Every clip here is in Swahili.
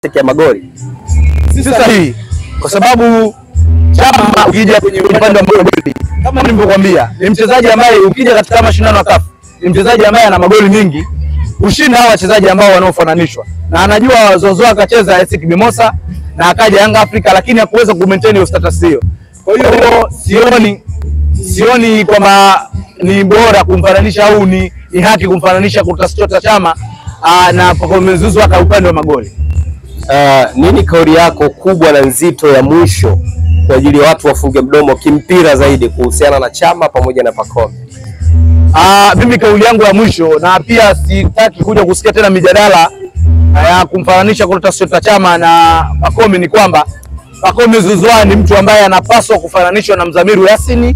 ya magoli si sahihi, kwa sababu Chama ukija kwenye upande wa magoli, kama nilivyokuambia, ni mchezaji ambaye ukija katika mashindano ya CAF ni mchezaji ambaye ana magoli mingi kushinda hao wachezaji ambao wanaofananishwa, na anajua Zozoa akacheza AS Mimosa na akaja Yanga Afrika, lakini hakuweza ku maintain hiyo status hiyo. Kwa hiyo sioni sioni kwamba ni bora kumfananisha au ni, ni haki kumfananisha Clatous Chama aa, na Pacome Zouzoua kwa upande wa magoli. uh, nini kauli yako kubwa na nzito ya mwisho kwa ajili ya watu wafunge mdomo kimpira zaidi kuhusiana na Chama pamoja na Pacome? Ah, mimi kauli yangu ya mwisho na pia sitaki kuja kusikia tena mijadala ya kumfananisha Clatous Chama na Pacome ni kwamba Pacome Zouzoua ni mtu ambaye anapaswa kufananishwa na Mzamiru Yasini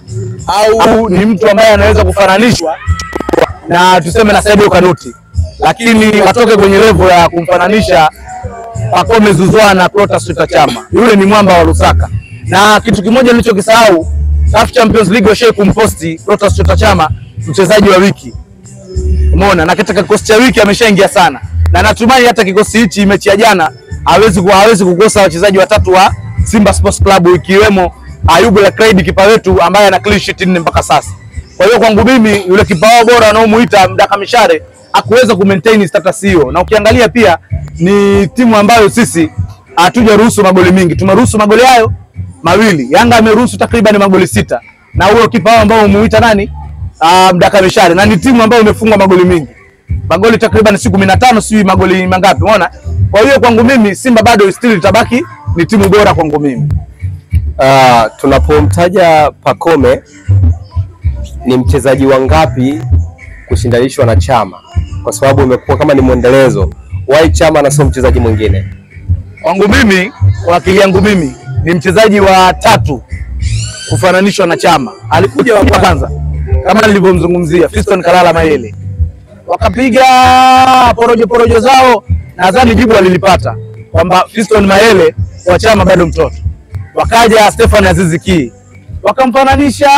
au ni mtu ambaye anaweza kufananishwa na tuseme na Sadio Kanuti, lakini watoke kwenye level ya kumfananisha Pacome Zouzoua na Clatous Chama. Yule ni mwamba wa Lusaka, na kitu kimoja nilichokisahau, CAF Champions League washai kumposti Clatous Chama mchezaji wa wiki, umeona, na katika kikosi cha wiki ameshaingia sana, na natumai hata kikosi hichi mechi ya jana hawezi ku- hawezi kukosa wachezaji watatu wa Simba Sports Club ikiwemo Ayubu Lakraid kipa wetu ambaye ana clean sheet nne mpaka sasa. Kwa hiyo kwangu mimi yule kipa wao bora wanaomuita Mdaka Mishare hakuweza ku maintain status hiyo, na ukiangalia pia ni timu ambayo sisi hatujaruhusu magoli mingi, tumeruhusu magoli hayo mawili. Yanga ameruhusu takriban magoli sita, na huyo kipa wao ambao umuita nani? Ah, Mdaka Mishare, na ni timu ambayo imefungwa magoli mingi magoli takriban siku kumi na tano sijui magoli mangapi, umeona. Kwa hiyo kwangu mimi Simba bado still itabaki ni timu bora kwangu mimi. Uh, tunapomtaja Pacome ni mchezaji wa ngapi kushindanishwa na Chama, kwa sababu imekuwa kama ni mwendelezo. Why Chama na sio mchezaji mwingine? Kwangu mimi, kwa akili yangu mimi ni mchezaji wa tatu kufananishwa na Chama. Alikuja wa kwanza kama nilivyomzungumzia Fiston Kalala Mayele, wakapiga porojo porojo zao, nadhani jibu alilipata kwamba Fiston Mayele wa Chama bado mtoto. Wakaja Stefan Azizi Ki wakamfananisha,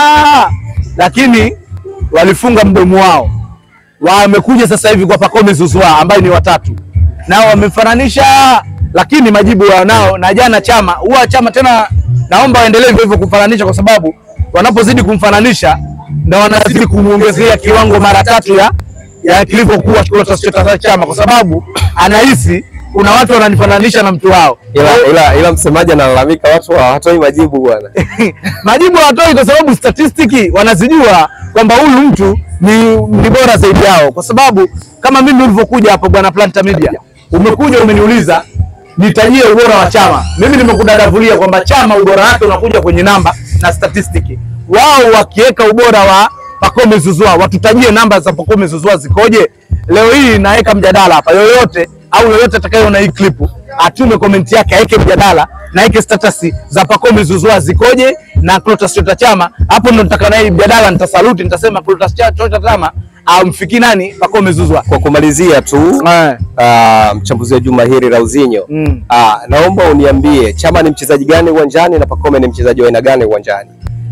lakini walifunga mdomo wao. Wamekuja sasa hivi kwa Pacome Zouzoua ambaye ni watatu, nao wamemfananisha, lakini majibu wanao. Na jana Chama huwa Chama tena, naomba waendelee hivyo hivyo kumfananisha, kwa sababu wanapozidi kumfananisha na wanazidi kumuongezea kiwango mara tatu ya ya kilivyokuwa Clatous Chama, kwa sababu anahisi kuna watu wananifananisha na mtu wao Ila, ila, ila msemaji analalamika watu hawatoi majibu bwana. majibu hawatoi kwa sababu statistiki wanazijua kwamba huyu mtu ni, ni bora zaidi yao, kwa sababu kama mimi ulivyokuja hapo bwana Planta Media, umekuja umeniuliza nitajie ubora wa Chama. Mimi nimekudadavulia kwamba Chama ubora wake unakuja kwenye namba na statistiki. Wao wakiweka ubora wa Pacome Zouzoua, watutajie namba za Pacome Zouzoua zikoje. Leo hii naweka mjadala hapa, yoyote au yoyote atakayeona hii klipu atume komenti yake, aweke mjadala na aweke status za Pacome Zouzoua zikoje na Clatous Chama. Hapo ndo nitaka na hii mjadala, nitasaluti, nitasema Clatous Chama amfiki nani Pacome Zouzoua. Kwa kumalizia tu Eh. uh, mchambuzi wa juma hili Rauzinho Mm. uh, naomba uniambie Chama ni mchezaji gani uwanjani na Pacome ni mchezaji wa aina gani uwanjani?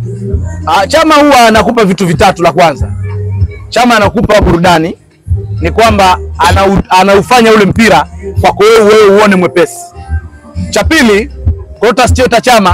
Ah, Chama huwa anakupa vitu vitatu. La kwanza, Chama anakupa burudani, ni kwamba anau, anaufanya ule mpira kwako wewe wewe uone mwepesi. Cha pili, Clatous Chama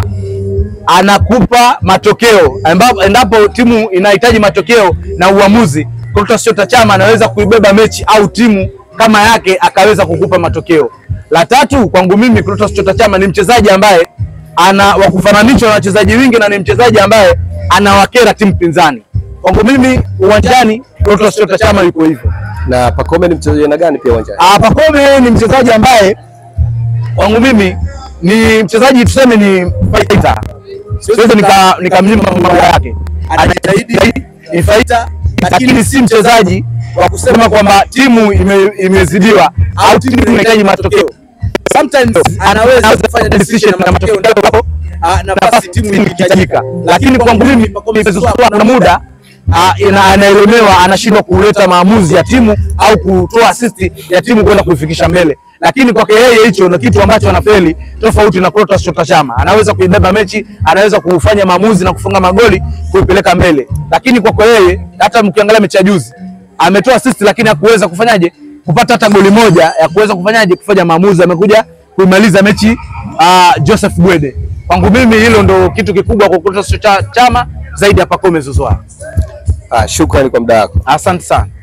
anakupa matokeo ambapo endapo timu inahitaji matokeo na uamuzi, Clatous Chama anaweza kuibeba mechi au timu kama yake akaweza kukupa matokeo. La tatu, kwangu mimi Clatous Chama ni mchezaji ambaye ana wa kufananishwa na wachezaji wengi na ni mchezaji ambaye anawakera timu pinzani. Kwangu mimi uwanjani Clatous Chama yuko hivyo. Na Pacome ni mchezaji wa aina gani pia uwanjani? Ah, Pacome ni mchezaji ambaye kwangu mimi ni mchezaji tuseme ni fighter. Siwezi nika nikamnyima mambo yake. Anajitahidi ni fighter lakini si mchezaji wa kusema kwamba timu ime, imezidiwa au timu inahitaji matokeo. Sometimes anaweza kufanya decision na matokeo ndio hapo ah, nafasi timu inahitajika. Lakini kwangu mimi Pacome Zouzoua kuna muda ah, ina- anaelemewa anashindwa kuleta maamuzi ya timu au kutoa assist ya timu kwenda kuifikisha mbele, lakini kwake yeye hicho ni kitu ambacho anafeli, tofauti na Clatous Chama. Anaweza kuibeba mechi, anaweza kufanya maamuzi na kufunga magoli kuipeleka mbele, lakini kwake yeye, hata mkiangalia mechi ya juzi ametoa assist, lakini hakuweza kufanyaje kupata hata goli moja ya kuweza kufanyaje kufanya maamuzi, amekuja kuimaliza mechi uh, Joseph Gwede. Kwangu mimi hilo ndo kitu kikubwa kwa Clatous Chama zaidi ya Pacome Zouzoua. Ah, shukrani kwa muda wako. Asante sana.